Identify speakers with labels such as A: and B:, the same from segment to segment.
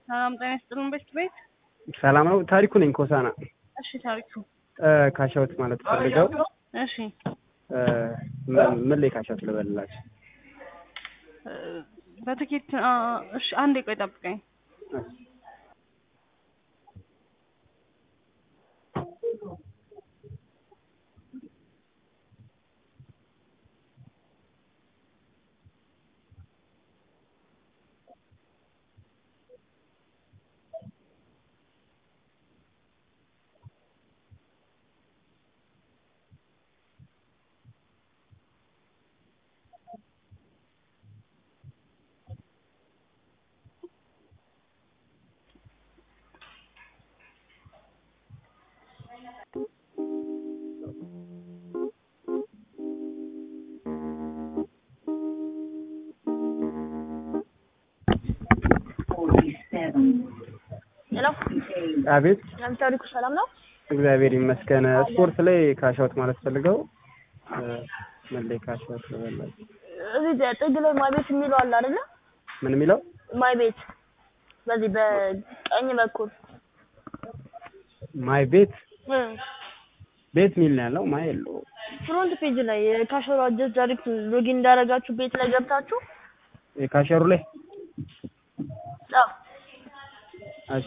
A: ሰላም ጤና ይስጥልን ቤት ቤት
B: ሰላም ነው። ታሪኩ ነኝ ኮሳና
A: እሺ ታሪኩ
B: ካሻውት ማለት ፈልገው
A: እሺ
B: ምን ላይ ካሻውት ልበልላችሁ?
A: በትኬት አ፣ እሺ አንዴ ቆይ ጠብቀኝ
C: ሄሎ
B: አቤት
C: አንተ ታሪኩ ሰላም ነው?
B: እግዚአብሔር ይመስገን። ስፖርት ላይ ካሻውት ማለት ፈልገው ምን ላይ ካሻውት ልበልላችሁ?
C: እዚህ ጥግ ላይ ማይ ቤት የሚለው አለ አይደለ?
B: ምን የሚለው
C: ማይ ቤት በዚህ በቀኝ በኩል
B: ማይ ቤት
C: እ
B: ቤት ሚል ነው ያለው ማይ የለው
C: ፍሮንት ፔጅ ላይ ካሸሩ አጀስ ዳይሬክት ሎጊን እንዳደረጋችሁ ቤት ላይ ገብታችሁ
B: የካሸሩ ላይ
C: አዎ
B: እሺ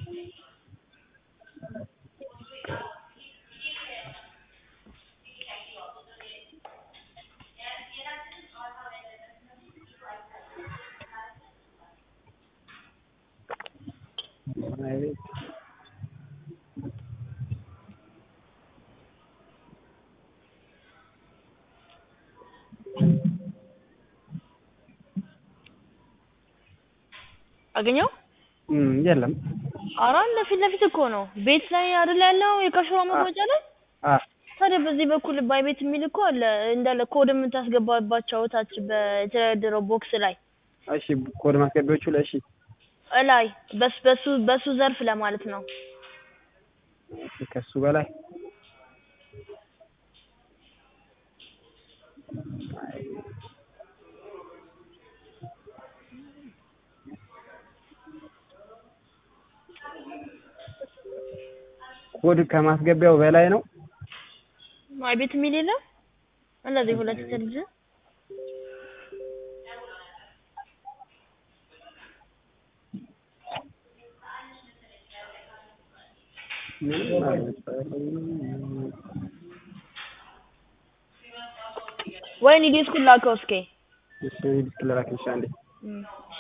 B: ማይ ቤት
C: አገኘው
B: እም የለም
C: ኧረ እንደ ፊት ለፊት እኮ ነው ቤት ላይ አይደል ያለው የካሸሯ መግለጫ ላይ
B: አ
C: ታዲያ በዚህ በኩል ባይ ቤት የሚል እኮ አለ እንዳለ ኮድ የምታስገባባቸው ታች በተደረደረው ቦክስ ላይ
B: እሺ ኮድ ማስገቢያዎቹ ላይ እሺ
C: እላይ በስ በሱ በሱ ዘርፍ ለማለት ነው
B: እሺ ከሱ በላይ ኮድ ከማስገቢያው በላይ ነው።
C: ማይ ቤት የሚል የለም እንደዚህ ሁለት ትልጅ
B: ምንም አልመጣልኝም።
C: ወይኔ ዲስኩን ላከው እስኪ
B: እሺ ዲስክ ልላክልሽ አንዴ
C: እም